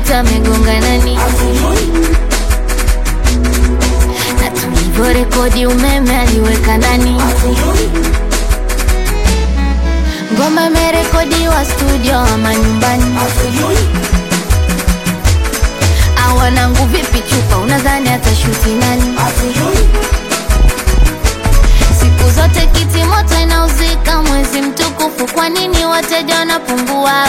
ukuta amegonga nani na tulivyorekodi umeme aliweka ndani ngoma imerekodiwa studio ama nyumbani awanangu vipi chupa unadhani atashuti nani siku zote kiti moto inauzika mwezi mtukufu kwa nini wateja wanapungua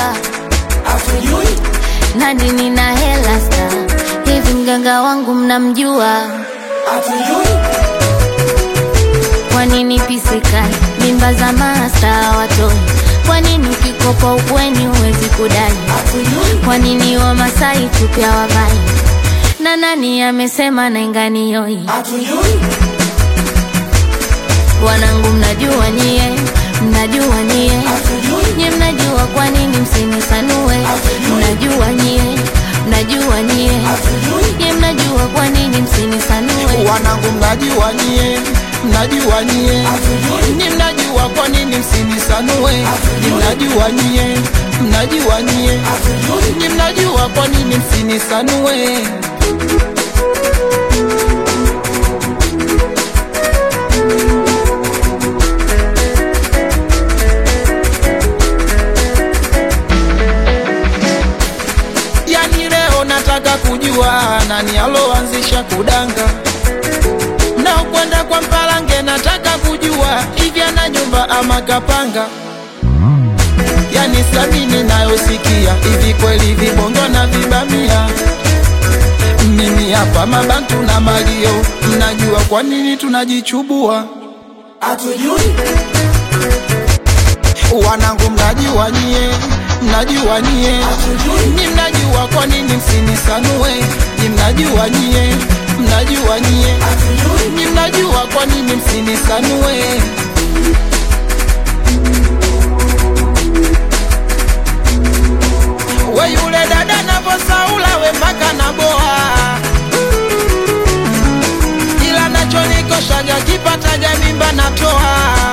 nani nina hela sta hivi mganga wangu mnamjua kwa nini pisikali mimba za masta watoi kwa nini ukikopa ukweni huwezi kudai kwa nini wamasai tupya wavai na nani amesema nainganioi wanangu mnajua nyie mnajua nyie nye mnajua kwa nini msinisanue mnajua nyie mnajua nyie nye mnajua kwa nini msinisanue wanangu mnajua nyie mnajua nyie ni mnajua kwa nini msinisanue ni mnajua nyie mnajua nyie ni mnajua kwa nini msinisanue yani leo nataka kujua nani aloanzisha kudanga naokwenda kwa mpalange nataka kujua hivi ana nyumba ama kapanga yani samini nayosikia hivi kweli vibongo na vibamia mimi hapa mabantu na malio mnajua kwa nini tunajichubua wanangu mnajua nyie mnajua nyie ni mnajua kwa nini msinisanue ni mnajua nyie mnajua nyie ni mnajua kwa nini msinisanue we yule dada navosaula we mpaka na boa ila nachonikoshaga kipataga mimba natoa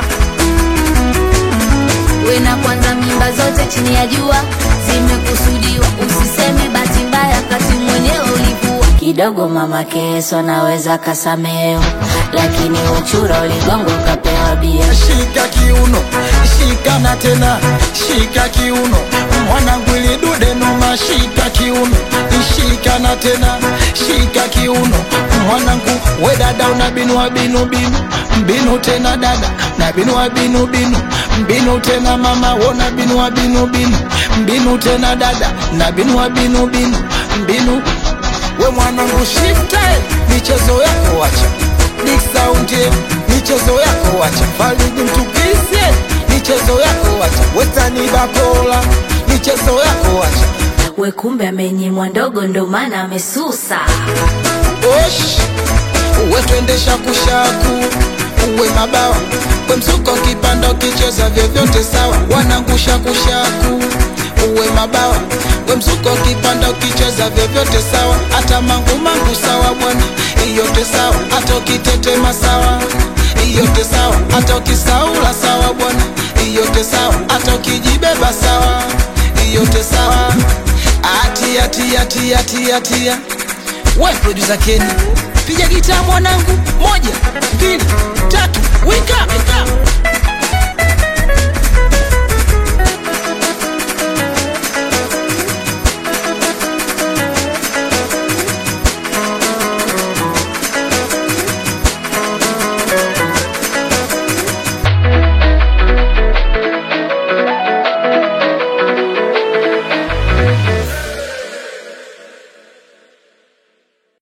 we na kwanza mimba zote chini ya jua zimekusudiwa usiseme bahati mbaya kati mwenyewe ulivua kidogo mama keso naweza kasameo lakini uchura uligongo ukapewa bia shika kiuno shika na tena shika kiuno mwanangu ili dude noma shika kiuno shika na tena shika kiuno mwanangu we dada una binua binu binu mbinu tena dada na binua binu binu mbinu tena mama wona binua binu binu mbinu tena dada na binua binu binu mbinu we mwanangu shifte michezo yako wacha big sound yeah. michezo yako wacha falidi mtukise michezo yako wacha wetani bakola michezo yako wacha we kumbe amenyimwa ndogo ndo maana amesusa osh uwe twendesha kushaku uwe mabawa we msuko kipanda ukicheza vyovyote sawa wanangusha kushaku uwe mabawa we msuko kipanda ukicheza vyovyote sawa hata mangu mangu sawa bwana iyote sawa hata ukitetema sawa iyote sawa hata ukisaula sawa bwana iyote sawa hata ukijibeba sawa iyote sawa atia tia tia tia tia we producer Kenny piga gitaa mwanangu moja mbili tatu wika, wika.